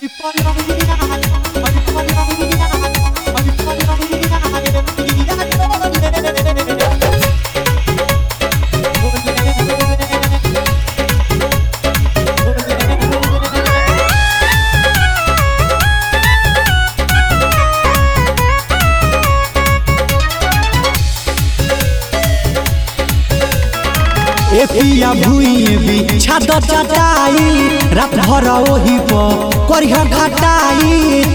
ए पिया भुइए बिछा द चटाई रात भर ओही पर करिया घटाई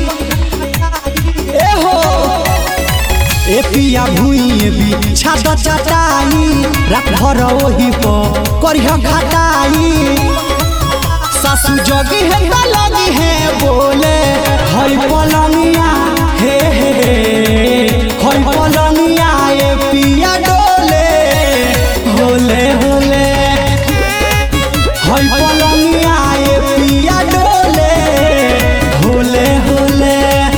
ए हो ए पिया भुइए बिछा द चटाई रात भर ओही पर करिया घटाई सासू जगी है त लगी है बोले हई पलंगिया हे हे हई पलंगिया ए पिया डोले होले होले हई पलंगिया ए पिया डोले होले होले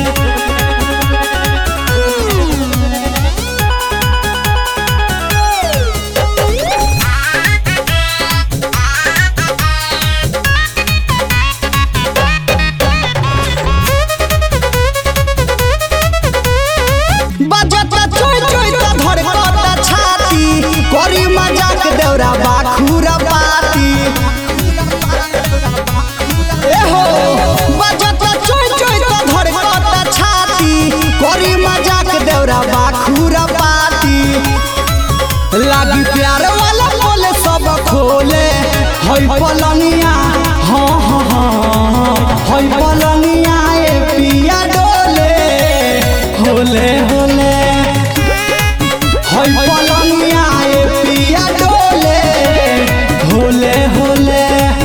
बजता चोय चोय त धड़कता छाती करी मजाक देवरा बाखुरा पाती ए हो बजता चोय चोय त धड़कता छाती करी मजाक देवरा बाखुरा पाती लागी प्यार वाला बोले सब खोले हई पलनिया हाँ हाँ हाँ हई पलनिया ए पिया डोले होले होले हई पलनिया ए पिया डोले होले होले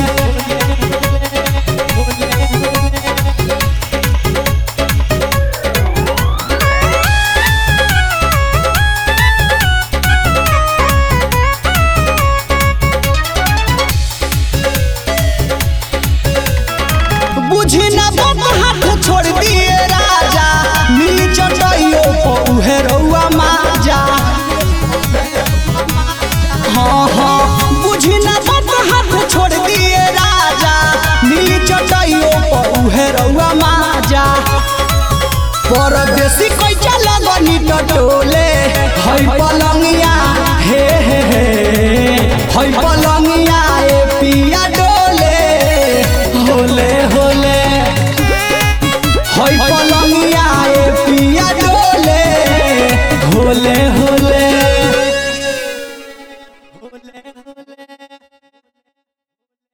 बुझी ना बात हाथ छोड़ दिए राजा मिली चटइयो पर उहे रउआ माजा हाँ हाँ बुझी ना बात हाथ छोड़ दिए राजा मिली चटइयो पर उहे रउआ माजा परदेसी कैचा लगनी टटोले